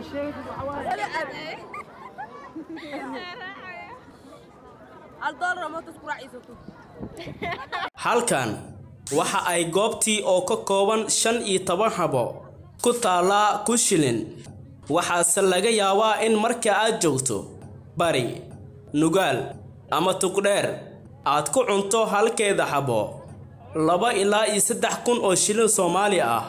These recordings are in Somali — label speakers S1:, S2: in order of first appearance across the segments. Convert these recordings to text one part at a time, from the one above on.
S1: halkan waxa ay goobtii oo ka kooban shan iyo toban habo ku taallaa ku shilin waxaase laga yaabaa in marka aad joogto bari nugaal ama tugdheer aad ku cunto halkeeda xabo laba ilaa iyo saddex kun oo shilin soomaali ah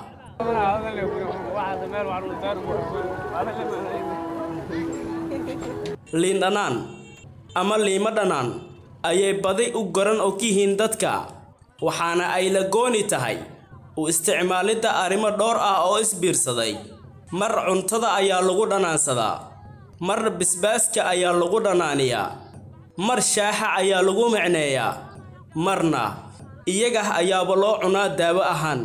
S1: liin dhanaan ama liimo dhanaan ayay badi u garan og yihiin dadka waxaana ay la gooni tahay u isticmaalidda arrimo dhowr ah oo isbiirsaday mar cuntada ayaa lagu dhanaansadaa mar bisbaaska ayaa lagu dhanaaniyaa mar shaaxa ayaa lagu micneeyaa marna iyaga ayaaba loo cunaa daawo ahaan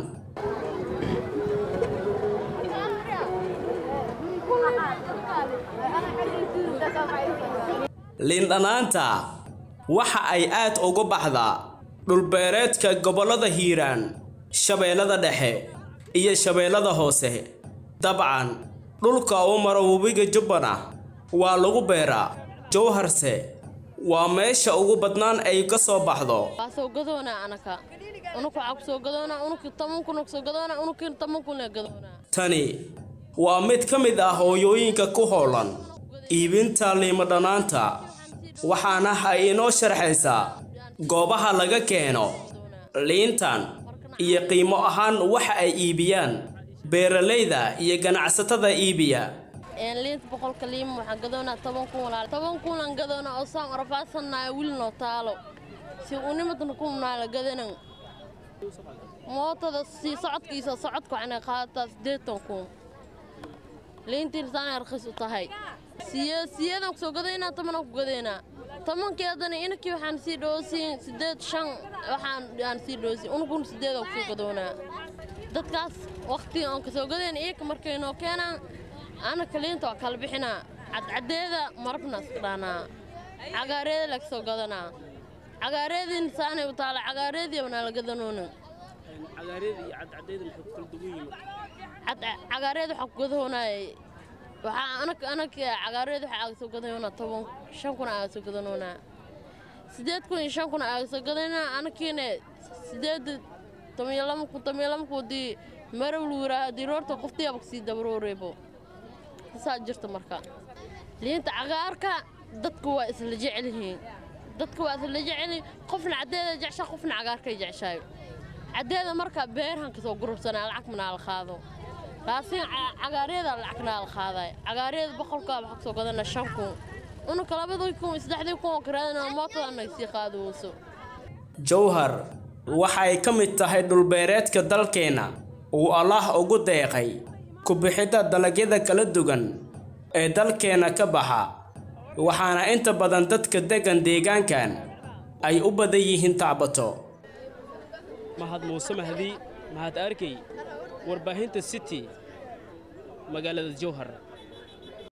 S1: liindhanaanta waxa ay aad uga baxdaa dhulbeereedka gobollada hiiraan shabeellada dhexe iyo shabeellada hoose dabcan dhulka uu maro webiga jubbana waa lagu beeraa jowharse waa meesha ugu badnaan ay ka soo baxdo
S2: waa soo gadoonaa anaka unuka waxaa ku soo gadoonaa unuki toban kun ku soo gadoonaa unuki toban kun lee gadoonaa
S1: tani waa mid ka mid ah hooyooyinka ku howlan iibinta liimo dhanaanta waxaana ay inoo sharxaysaa goobaha laga keeno liintan iyo qiimo ahaan waxa ay iibiyaan beeralayda iyo ganacsatada iibiya
S2: een liinta boqolka liima waxaan gadoonaa toban kun walaal toban kunaan gadoonaa oo saan orafaasannaaya wiil noo taalo si unimadna kumnaa la gadanan mootada si socodkiisa socodka waxaana qaadataa siddeetan kun liintiin saanay rakhis u tahay siye siyeedaan ku soo gadaynaa tobanaan ku gadaynaa tobankii haddana inakii waxaan sii dhoosiin siddeed shan waxaan aan sii dhoosiin unukun siddeedaan ku soo gadoonaa dadkaas wakhtiga aan ka soo gadayna iyaka markay noo keenaan anaka liinta waa kala bixinaa cadcadeeda marabna iska dhaanaa cagaareeda laga soo gadanaa cagaareediin saanay u taala cagaareediiba naa la gadanoona cagaareed waxaa ku gadahoonaaye waxaa anak anak cagaareed waxaa aaga soo gadayoonaa toban shan kun aaga soo gadanoonaa siddeed kun iyo shan kun aaga soo gadaynaa anakiina siddeed toban iyo laba kun toban iyo laba kun dii marow lu yiraaha dii roorta qoftiyaaba kasii dabarooreebo saa jirta marka liinta cagaarka dadku waa isla jecel yihiin dadka waa isla jecelyihiin qofna caddeeda jeceshaa qofna cagaarkay jeceshaayo caddeeda marka beerhan kasoo gurubsanaa lacag manaa la qaado laakiin cagaaryada lacagna la qaaday cagaaryada boqolkaa waxaa kasoo gadana shan kun unaka labadii kun saddexdii kun oo karaadana mootada naga sii qaadowso
S1: jowhar waxay ka mid tahay dhulbeereedka dalkeenna uu allaah ugu deeqay ku bixidda dalagyada kala duwan ee dalkeenna ka baxa waxaana inta badan dadka deggan deegaankan ay u badan yihiin tacbato
S3: mahad muuse mahdi mahad arkey warbaahinta city magaalada jowhar